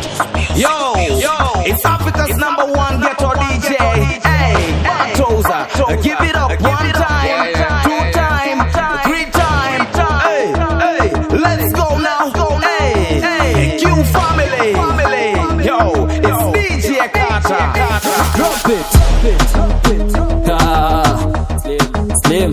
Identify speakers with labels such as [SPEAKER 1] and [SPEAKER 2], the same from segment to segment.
[SPEAKER 1] Yo, yo, it's Africa's number one ghetto DJ. Hey, Toza, give it up one time, two time, three time. Hey, hey, let's go now. Hey, hey, Q family, family. Yo, it's DJ Carter.
[SPEAKER 2] Drop it. Ah, Slim.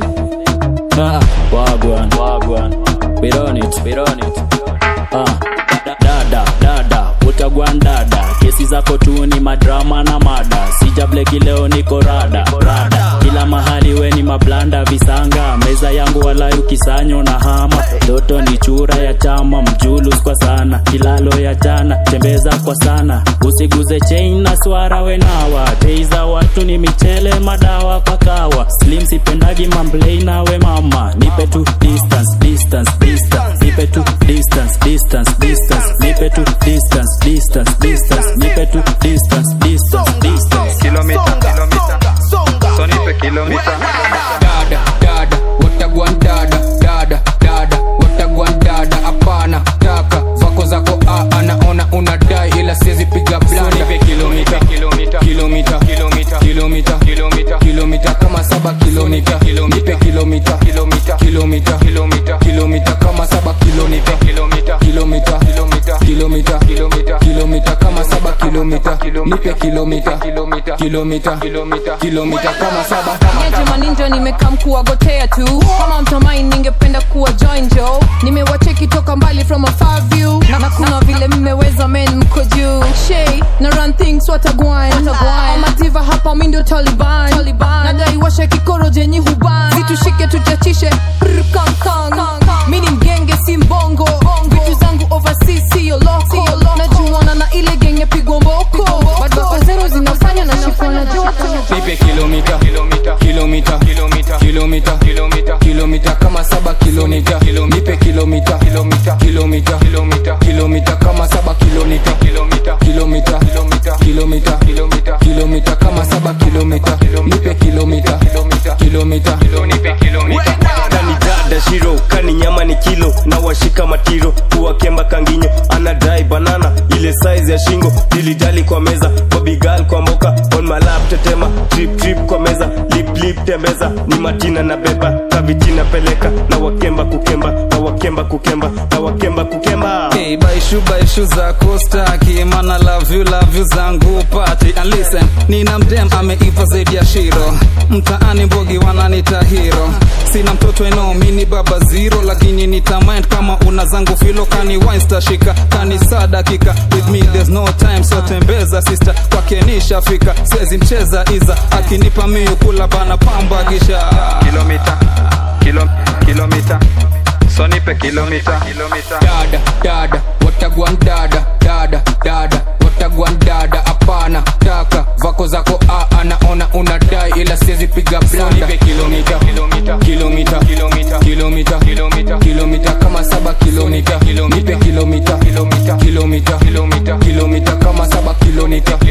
[SPEAKER 2] Ah, wagwan, wagwan. We on it, we on it. Ah, da- dada, dada, utagwan dada. Kesi zako tu ni madrama na mada. Sija bleki leo niko rada, rada. Kila mahali we ni mablanda visanga. Meza yangu wala ukisanyo na hama. Doto ni chura ya chama, mjulus kwa sana. Kilalo ya jana, tembeza kwa sana. Usiguze chain na swara wenawa. Teiza watu ni michele madawa kwa kawa. Slim sipendagi mamblei nawe mama. Nipe tu distance, distance, distance. Nipe tu distance, distance, distance. Nipe tu distance, distance, distance. Nipe tu distance, distance, distance.
[SPEAKER 3] kilomita kilomita so nipe kilomita
[SPEAKER 4] dada dada watagwan dada dada dada watagwan dada hapana taka vako zako aa naona unadai ila siwezi piga blanda kilomita kilomita kilomita kilomita kilomita kilomita kilomita kama saba kilomita nipe kilomita kilomita kilomita kilomita kilomita kama saba kilomita kilomita kilomita kilomita kilomita kilomita kilomita kama saba kilomita nipe kilomita kilomita kilomita kilomita kilomita kama saba
[SPEAKER 5] Niaje maninja nimekaa mkuwagotea tu kama mtamai ningependa kuwa join jo nimewacheki toka mbali from a far view na, na kuna vile mmeweza men mko juu shay na run things watagwan amativa hapa mi ndio taliban, taliban. nadai washe kikoro jenyi huban zitushike tuchachishe Brr, kang, kang. mi ni mgenge si mbongo vitu zangu overseas siyo loko najuana na ile genge pigwa mboko badbako zero zinafanya na shifwa na joto
[SPEAKER 4] nipe kilomita kilomita kilomita kilomita kilomita kilomita kilomita kama saba kilomita nipe kilomita kilomita kilomita kilomita kilomita kama saba kilomita kilomita kilomita kilomita kilomita kilomita kilomita kama saba kilomita nipe kilomita kilomita kilomita nipe kilomita
[SPEAKER 6] kani dada shiro kani nyama ni kilo na washika matiro kuwakemba kanginyo anadai banana ile size ya shingo dilijali kwa meza bobigal kwa moka on my lap tetema trip trip kwa meza lip lip tembeza ni matina na beba kavitina peleka na wakemba kukemba na wakemba kukemba na wakemba kukemba
[SPEAKER 3] Hey, baishu baishu zako staki mana love you love you zangu pati and listen nina mdem ameiva zaidi ya shiro mtaani mbogi wananita hero sina mtoto eno mini baba zero lakini nitamind kama una zangu filo kani winstashika kani saa dakika with me there's no time so tembeza sister kwake nishafika sezi mcheza iza akinipa miu kula bana pamba kisha kilomita kilo, kilomita so nipe kilomita kilomita
[SPEAKER 4] dada dada watagwan dada dada dada watagwan dada hapana taka vako zako aa naona unadai ila siwezi piga blanda kilomita kilomita kilomita kilomita kilomita kilomita kilomita kama saba kilomita nipe kilomita kilomita kilomita kilomita kilomita kama saba kilomita